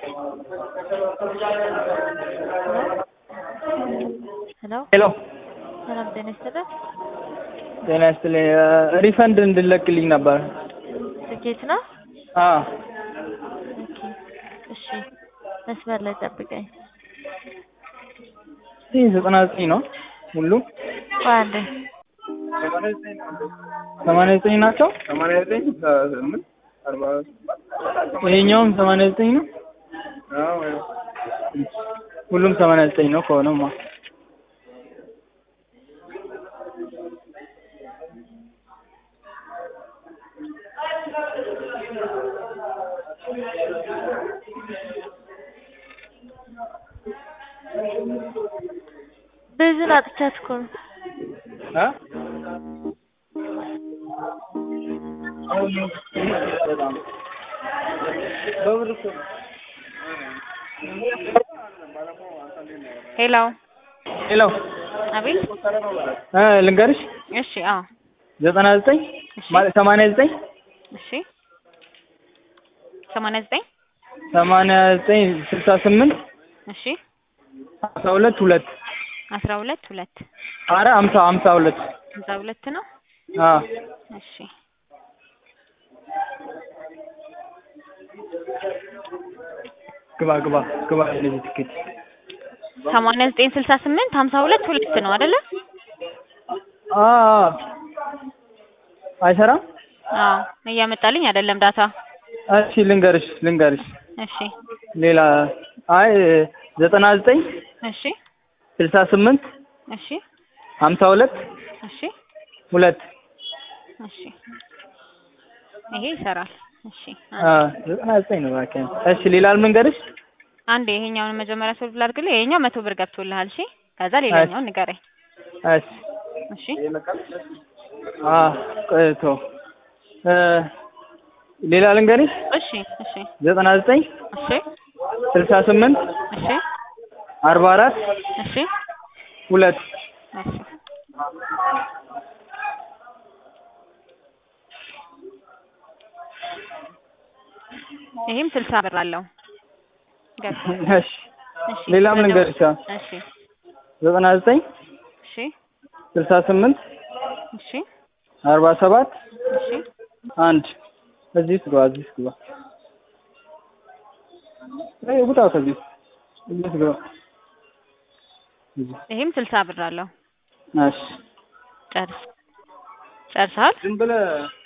ሄሎ ሄሎ ሰላም ጤና ይስጥልን። ጤና ይስጥልኝ። ሪፈንድ እንድለቅልኝ ነበር። ትኬት ነው? አዎ ኦኬ እሺ፣ መስመር ላይ ጠብቀኝ። ይህ ዘጠና ዘጠኝ ነው ሁሉም ቆይ አንዴ ሰማንያ ዘጠኝ ናቸው። ሰማንያ ዘጠኝ ስምንት አርባ ይሄኛውም ሰማንያ ዘጠኝ ነው። አዎ ሁሉም ሰማንያ ዘጠኝ ነው ከሆነማ ብዙን አጥቻት እኮ ነው። እ በብር እኮ ነው። ሄሎ ሄሎ አቤት። እ ልንገርሽ እሺ አዎ ዘጠና ዘጠኝ እሺ ማለት ሰማንያ ዘጠኝ እሺ ሰማንያ ዘጠኝ ሰማንያ ዘጠኝ ስልሳ ስምንት እሺ ሀምሳ ሁለት ሁለት አስራ ሁለት ሁለት አረ ሀምሳ ሀምሳ ሁለት ሀምሳ ሁለት ነው። አዎ እሺ ግባ ግባ ግባ ለዚህ ትኬት ሰማንያ ዘጠኝ ስልሳ ስምንት ሀምሳ ሁለት ሁለት ነው አይደለ? አ አይሰራም። አዎ እያመጣልኝ አይደለም ዳታ። እሺ ልንገርሽ ልንገርሽ እሺ ሌላ አይ ዘጠና ዘጠኝ እሺ ስልሳ ስምንት እሺ ሀምሳ ሁለት እሺ ሁለት እሺ ይሄ ይሰራል። እሺ አ ዘጠና ዘጠኝ ነው እባክህ። እሺ ሌላ ልንገርሽ አንዴ ይሄኛውን መጀመሪያ ሶልቭ ላድርግልህ። ይሄኛው መቶ ብር ገብቶልሃል። እሺ ከዛ ሌላኛውን ንገረኝ። እሺ እሺ አ ቆይቶ እ ሌላ ልንገርሽ እሺ እሺ ዘጠና ዘጠኝ እሺ ስልሳ ስምንት እሺ አርባ አራት እሺ ሁለት እሺ ይሄም ስልሳ ብር አለው። ገብቷል። እሺ እሺ ሌላም ልንገርሽ አሁን እሺ ዘጠና ዘጠኝ እሺ ስልሳ ስምንት እሺ አርባ ሰባት እሺ አንድ እዚህ ውስጥ ግባ እዚህ ውስጥ ግባ አይ ውጣ ከዚህ እዚህ ውስጥ ግባ እዚህ ይሄም ስልሳ ብር አለው። እሺ ጨርስ ጨርሰሃል? ዝም ብለህ